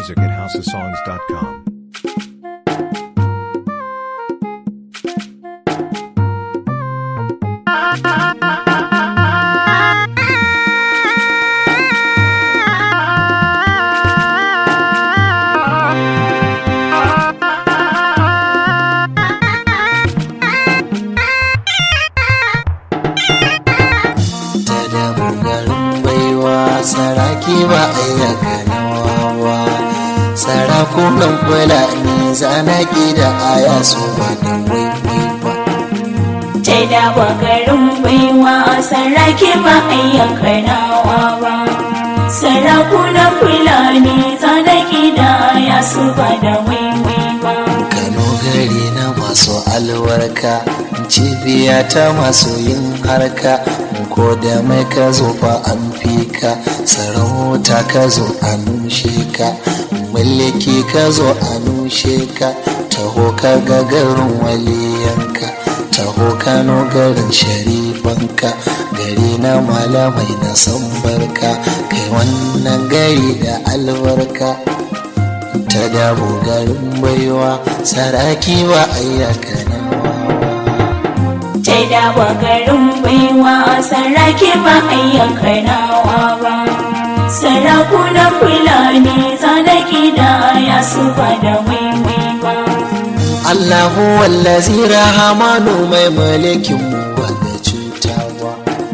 music at houseofsongs.com. ta da garin baiwa saraki ba ayyaka nawawa sarakunan fulani zanaki da aya su ba da waiwai ba ta dawa garin baiwa saraki ba ayyaka nawa ba sarakunan fulani tsanaki da ya su ba da waiwai ba kano gari na masu alwarka cibiya ta masu yin harka ko da mai ka zo fa an fi ka sarauta ka zo a nushe ka mulki ka zo a nushe ka taho ka ga garin waliyanka taho kano garin sharifanka gari na malamai na san barka kai wannan gari da albarka ta dabo garin baiwa saraki ba ayyaka na ta dawa garin baiwa saraki ba ayyaka nawa ba sarakunan fulani tsanaki da ya su ba da waiwai ba Allahu wallazi rahamanu mai mulkin mu wanda cutawa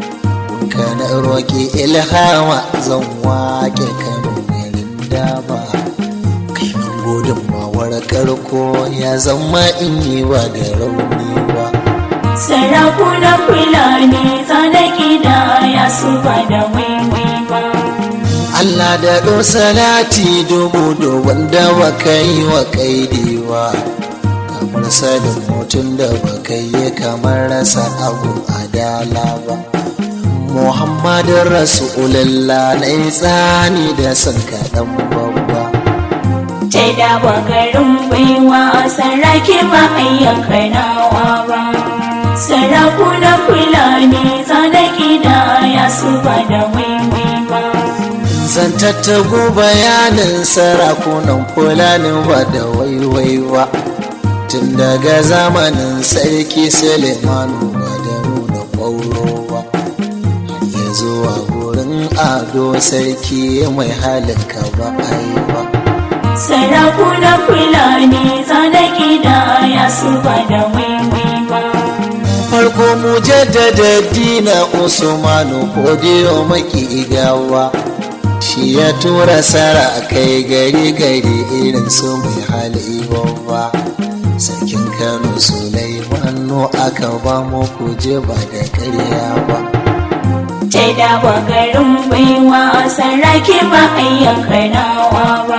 ka na roƙi ilhama zan wake kano garin daba kai min gudun mawar karko ya zama in yi ba da rauni ba sarakunan fulani tsanaki da ya su ba da waiwai ba Allah da ɗo salati dubu da wanda baka yi wa kaidewa kamar sadin mutum da baka yi kamar rasa abu adala ba Muhammadin Rasulullah na yi tsani da son kaɗan babba ta dawa garin baiwa saraki ba ayyaka nawa ba sarakunan fulani tsanaki da ya su ba da waiwai ba zan tattago bayanin sarakunan fulanin ba da waiwaiwa tun daga zamanin sarki sulemanu ba da nuna ƙwaurowa har ya zuwa gurin ado sarki mai halin ka ba aiwa sarakunan fulani tsanaki da ya su ba da waiwai ba farko mu jaddada dina usmanu kodiyo maki gawa shi ya tura sara kai gari gari irin su mai hali babba sarkin kano sulaimanu aka ba mu kuje ba da karya ba ta dawa garin baiwa saraki ba ayyaka nawa ba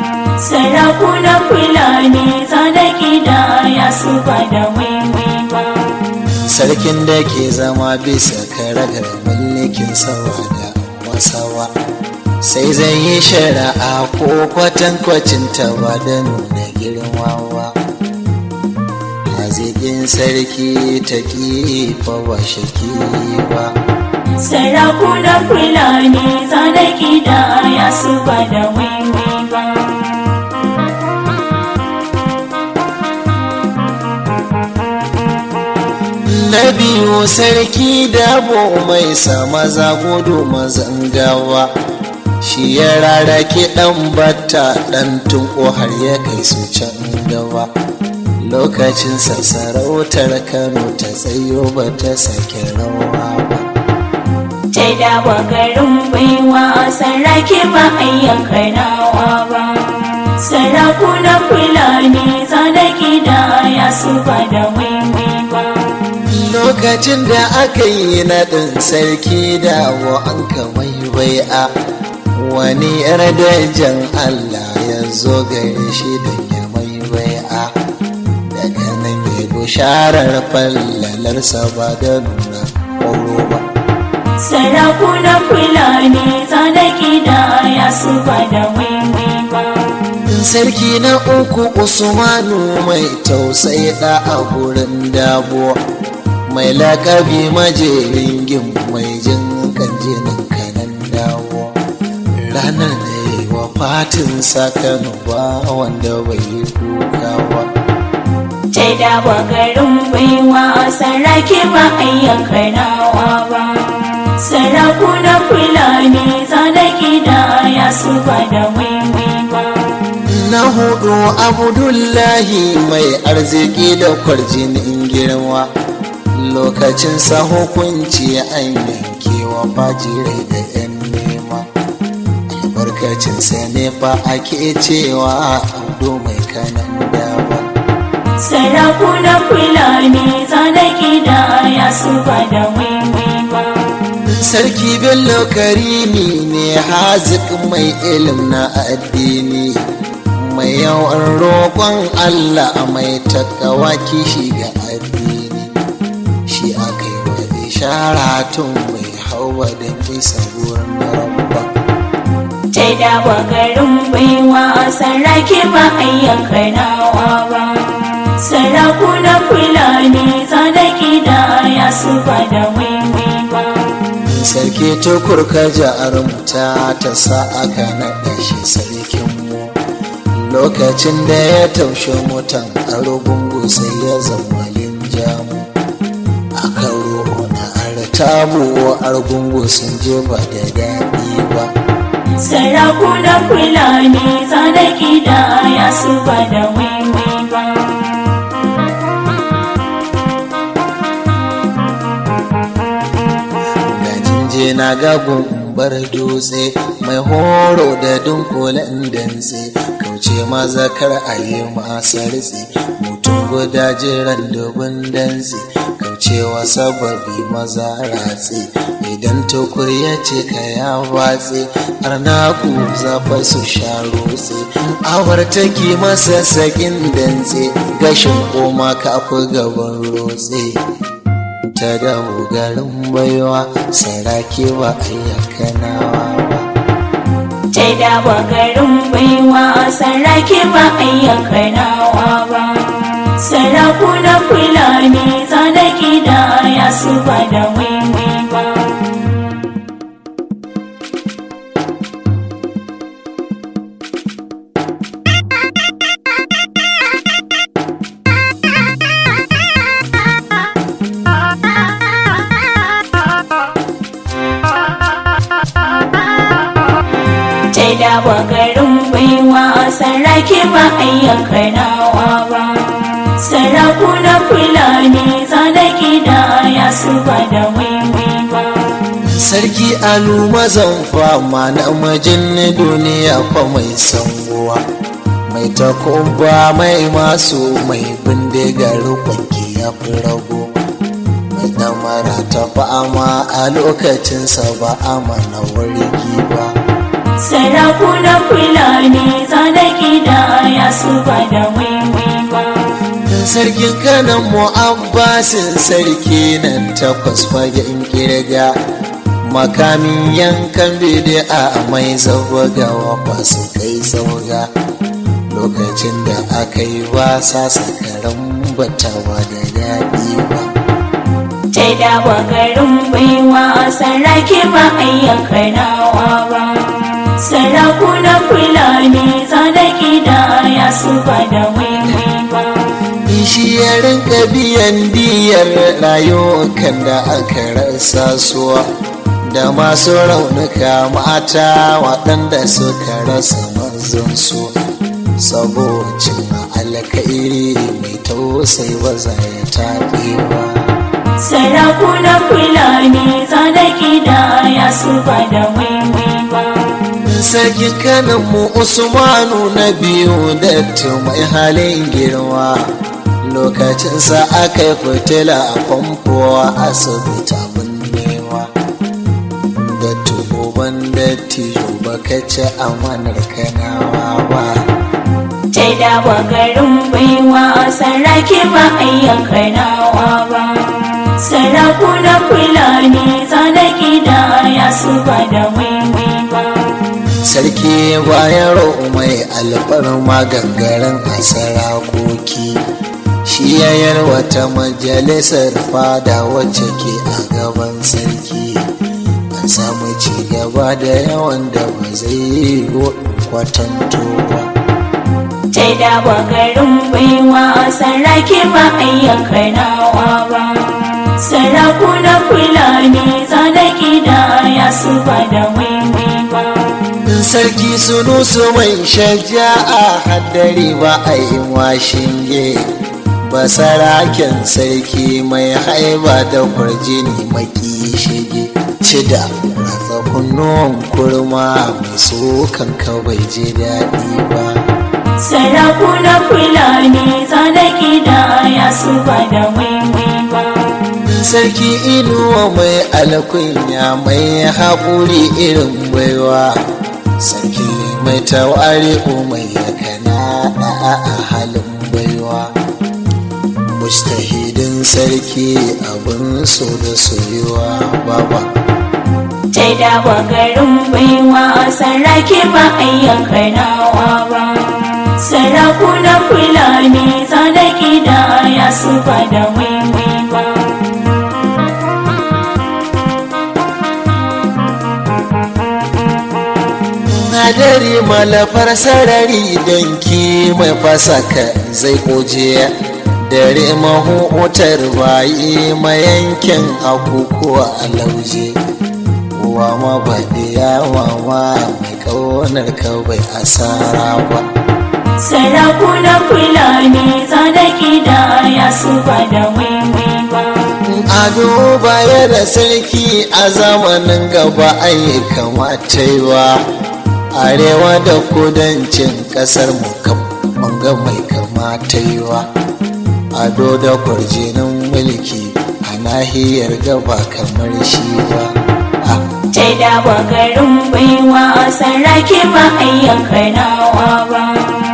sarakunan fulani tsanaki da ya su ba da waiwai ba sarkin da ke zama bisa karagar mulkin sawa da wasawa sai zai yi shari'a ko kwatankwacin ta ba da nuna girmawa haziƙin sarki ta fa ba shaki ba sarakunan fulani tsanaki da ya su ba da waiwai ba na biyu sarki dabo mai sa maza gudu mazan gawa shi ya rarake dan batta dan tunko har ya kai su can gaba lokacin sarautar kano ta tsayo ba ta sake rawa ba ta dawa garin baiwa saraki ba ayyaka nawa ba sarakunan fulani tsanaki da ya su ba da waiwai ba lokacin da aka yi naɗin sarki dawo an kamai bai'a wani yar dajan allah ya zo gare shi da ya mai bai'a daga nan ya bisharar fallalarsa ba da nuna ƙoro ba sarakunan fulani tsanaki da ya su ba da waiwai ba sarki na uku usmanu mai tausayi da a gurin dabo mai lakabi majerin gim mai jin kan jinin kanan dawo ranar da yi wa fatin sakanu ba wanda bai yi kuka ba ta dawa garin baiwa sarrake ba ayyanka nawa ba saraku na fulani zanaki da ya su ba da waiwai ba na hudu abdullahi mai arziki da kwarjinin girma lokacin sa hukunci an yankewa fajirai da yan nema albarkacin sa ne fa ake cewa abdu mai kanan dawa saraku na fulani zanaki da ya su ba da waiwai ba sarki bello karimi ne hazik mai ilim na addini mai yawan roƙon allah mai takawa kishi ga addini shi aka yi wa ishara tun mai hawa da bisa wurin rabba ta dawa garin baiwa sarrake ba ayyanka nawa ba saraku na fulani zanaki da ya su ba da waiwai ba sarki tukur ka jarumta ta sa aka naɗa shi sarkinmu lokacin da ya taushe mutan arugungu sai ya zama linjamu a karo na artabu argungu sun je ba da daɗi ba saraku na fulani zanaki da ya su ba da waiwai ba je na gagun bar dutse mai horo da dunkulen dantse kauce mazakar a yi masa ritse mutum guda jiran dubin dantse kaucewa sababi maza ratse idan tukur ya ce ka ya watse arnaku zafa su sha rotse awar take masa sakin dantse gashin koma kafi gaban rotse ta dawo garin baiwa sarake ba ayyakanawa ba ta dawa garin baiwa sarrake ba ayyanka nawa ba saraku na fulani zanaki da ya su ba da waiwai ba ta dawa garin baiwa sarrake ba ayyanka nawa ba saraku na fulani zanaki da ya su ba da waiwai ba sarki alu mazan fama na majin duniya fa mai sanguwa mai takumba mai masu mai bindigar kwanki ya fi rago mai damara ta fama a lokacinsa ba a mana wargi ba saraku na fulani zanaki da ya su ba da waiwai ba sarkin kanan mu abbasin sarki nan takwas fagen kirga makamin yankan bidi'a mai zawagawa ba su kai sauga lokacin da aka yi wasa sakaran batawa da daɗi ba ta dawa garin baiwa sarrake ba ayyanka nawa ba saraku na fulani zanaki da ya su ba da waiwai ba shi ya rinka biyan diyar rayukan da aka rasa suwa da masu raunuka mata waɗanda suka rasa mazansu sabocin alkairi mai tausai ba za ya taɓe ba saraku na fulani zanaki da ya su ba da waiwai ba sarki kanan mu usmanu na biyu da mai halin girma lokacinsa aka yi fitila a famfo a asibiti abin nema da tuban da tijo baka ci amanar kanawa ba ta dawa garin baiwa sarrake ba ayyanka nawa ba saraku na fulani zanaki da ya su ba da waiwai ba sarki bayan mai alfarma gangaren a sarakoki shi ya yarwata majalisar fada wacce ke a gaban sarki an samu ci gaba da yawan da ba zai yi kwatanto ba Tai da garin baiwa sarrake ba ayyuka nawa ba. Sarakuna Fulani zanaki da ya su ba da waiwai ba. sarki sunu su mai shaja'a haddari ba a yi washinge ba saraken sarki mai haiba da kwarjini maki shige cida ratsa kunnuwan kurma mai tsokan kawai ji daɗi ba Sarakuna Fulani zanaki da ya su ba da waiwai ba. sarki inuwa mai alkunya mai haƙuri irin baiwa sarki mai tawari mai yakana a halin baiwa mustahidin sarki abin so da soyuwa baba Tai da garin baiwa sarrake ba ayyuka nawa ba. Sarakuna Fulani zanaki da ya su ba da waiwai ba. hadari malafar sarari don ki mai fasaka zai koje dare mahutar bayi mayankin akukuwa a lauje wa mabaɗiya wawa mai ƙaunar kawai asara ba Sarakuna Fulani zanaki da ya su ba da waiwai ba. ado baya da sarki a zamanin gaba ai kamata yiwa arewa da kudancin kasar mu kam ga mai kamata yiwa ado da kwarjinin mulki a nahiyar gaba kamar shi ba Tai da garin baiwa sarrake ba ayyuka nawa ba.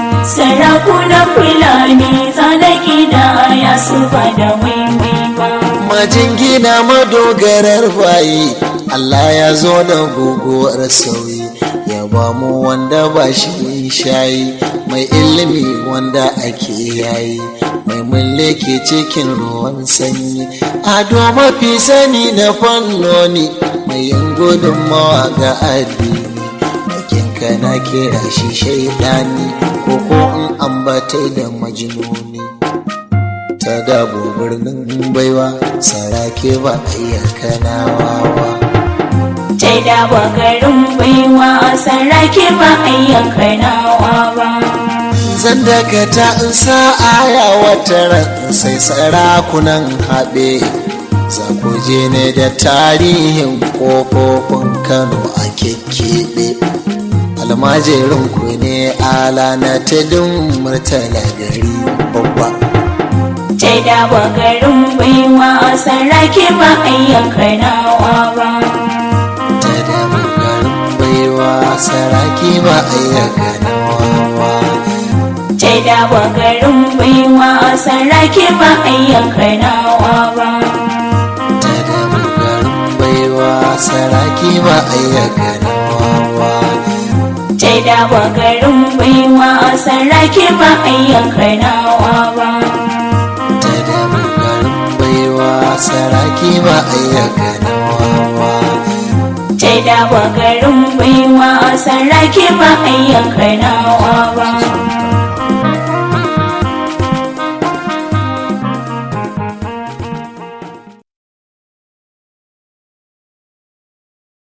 Sarakuna Fulani zanaki da ya su ba da waiwai ba. majingina madogarar bayi Allah ya zo da guguwar sauyi ya ba mu wanda ba shi shayi mai ilimi wanda ake yayi mai mulki cikin ruwan sanyi ado mafi sani na fannoni mai yin gudunmawa ga addini makinka na kira shi shaidani ko ko in ambatai da majnuni ta dabo birnin baiwa sarake ba ayyaka nawa ba Tai da garin baiwa sarrake ba ayyuka nawa ba. zan dakata in sa aya wata ran sai sarakunan haɓe za ku je ne da tarihin ƙofofin kano a kekkebe almajirin ku ne ala na tudun murtala gari babba Tai da garin baiwa sarrake ba ayyuka nawa ba. ta da garin baiwa saraki ba ayyaka nawa ba Tai da garin baiwa sarrake ba ayyuka nawa ba. ta da garin baiwa saraki ba ayyaka nawa ba Tai da garin baiwa sarrake ba ayyuka nawa ba. ta da garin baiwa saraki ba ayyaka nawa ba Tai da garin baiwa sarrake ba ayyuka nawa ba.